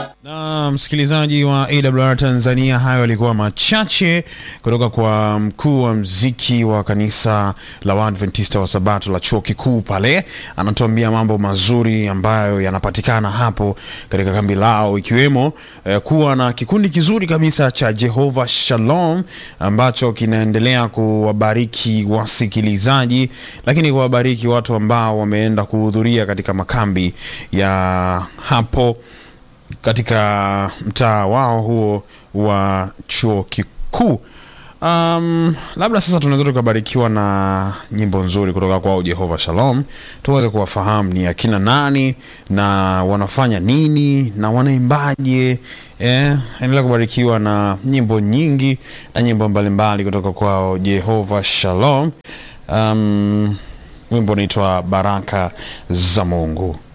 Na msikilizaji wa AWR Tanzania, hayo yalikuwa machache kutoka kwa mkuu wa mziki wa kanisa la Waadventista wa Sabato la chuo kikuu pale. Anatuambia mambo mazuri ambayo yanapatikana hapo katika kambi lao, ikiwemo eh, kuwa na kikundi kizuri kabisa cha Jehova Shalom ambacho kinaendelea kuwabariki wasikilizaji, lakini kuwabariki watu ambao wameenda kuhudhuria katika makambi ya hapo katika mtaa wao huo wa chuo kikuu. Um, labda sasa tunaweza tukabarikiwa na nyimbo nzuri kutoka kwao Jehova Shalom, tuweze kuwafahamu ni akina nani na wanafanya nini na wanaimbaje. Eh, endelea kubarikiwa na nyimbo nyingi na nyimbo mbalimbali kutoka kwao Jehova Shalom. Um, wimbo unaitwa Baraka za Mungu.